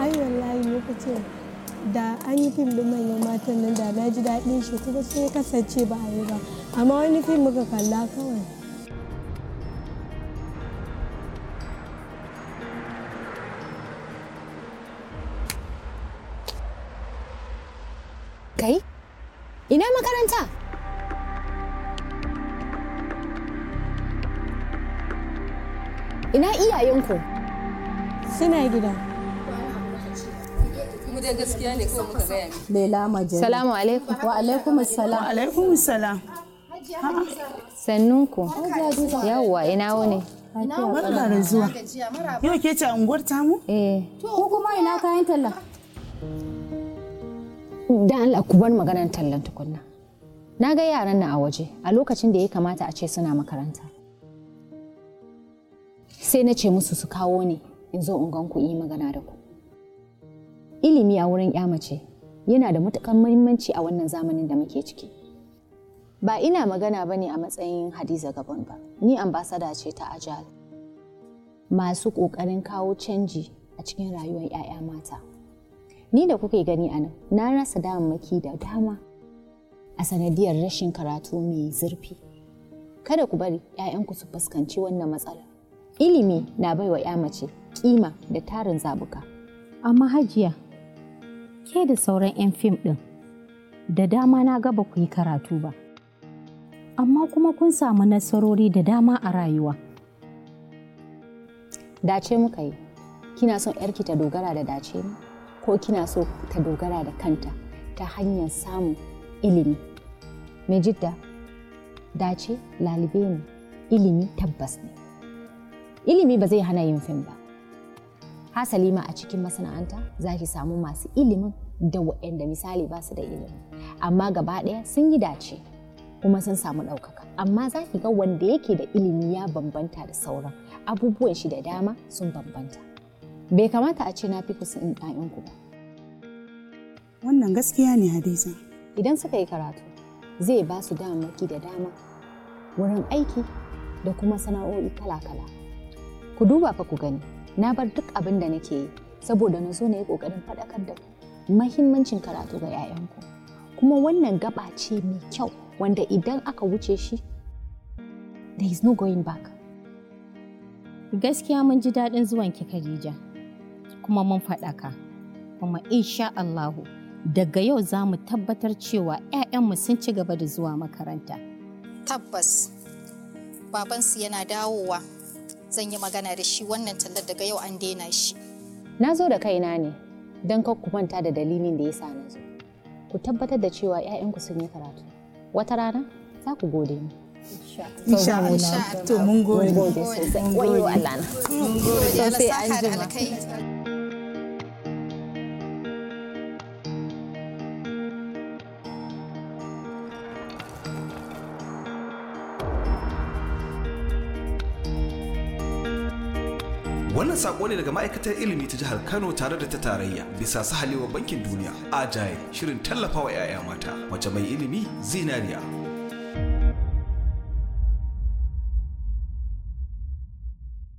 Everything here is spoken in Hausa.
ai wallahi lokacin da an yi fim din manyan matan nan da na ji daɗin shi kuma sai ya kasance ba a yi ba amma wani fim muka kalla kawai Kai? Ina makaranta? Ina iyayenku? suna gida mu dai gaskiya ne kawai muka gaya miki Lela Majali. Salamu alaikum. Wa alaikum salam. alaikum salam Sannunku. Yawwa ina wuni? barka da zuwa yau ke ce a unguwar tamu Eh. Ko kuma ina kayan talla? Dan Allah ku bar maganar tallan tukunna. Na ga yaran nan a waje a lokacin da ya kamata a ce suna makaranta. Sai na ce musu su kawo ni in zo in gan ku yi magana da ku. Ilimi a wurin ya mace yana da matuƙar muhimmanci a wannan zamanin da muke ciki. Ba ina magana ba ne a matsayin Hadiza Gabon ba, ni ambasada ce ta Ajal. Masu ƙoƙarin kawo canji a cikin rayuwar 'ya'ya mata. Ni da kuke gani a nan, na rasa damammaki da dama a sanadiyar rashin karatu mai zurfi. Kada ku bari 'ya'yanku su fuskanci wannan matsala. Ilimi na baiwa 'ya mace kima da tarin zabuka. Amma hajiya, ke da sauran 'yan fim ɗin, da dama na gaba ku yi karatu ba. Amma kuma kun samu nasarori da dama a rayuwa. Dace muka yi, kina son 'yarki ta dogara da dace ne? Ko kina so ta dogara da kanta ta hanyar samun ilimi? Mai jidda, dace lalibe ne, ilimi tabbas ne. Ilimi ba zai hana yin fim ba. Hasali ma a cikin masana'anta za ki samu masu ilimin da waɗanda misali ba su da ilimi. Amma gaba ɗaya sun yi dace kuma sun samu ɗaukaka. Amma za ki ga wanda yake da ilimi ya bambanta da sauran. Abubuwan shi da dama sun bambanta. Bai kamata a ce na fi kusan ɗayanku ba. wannan gaskiya ne hadiza Idan suka yi karatu, zai ba su damammaki da dama wurin aiki da kuma sana'o'i kala-kala. Ku duba fa ku gani, na bar duk abin da nake yi saboda na zo na yi ƙoƙarin faɗakar da ku mahimmancin karatu ga 'ya'yanku. Kuma wannan gaba ce mai kyau wanda idan aka wuce shi, there is no going back. Gaskiya mun ji daɗin zuwanki Khadija, kuma mun faɗaka. Kuma insha Allahu, daga yau za mu tabbatar cewa 'ya'yanmu sun ci gaba da zuwa makaranta. tabbas babansu yana dawowa zan yi magana da shi wannan tallar daga yau an daina shi Na zo da kaina ne don kar ku manta da dalilin da ya sa na zo. Ku tabbatar da cewa 'ya'yanku sun yi karatu. Wata rana za ku gode ni. insha Allah to mun gode Gode sosai. Wayo Allah na. Allah sai saka an da jima. alkhairi Wannan sako ne daga ma'aikatar ilimi ta jihar Kano tare da ta tarayya bisa sahalewa bankin duniya. Ajaye shirin tallafawa 'ya'ya mata. Mace mai ilimi zinariya.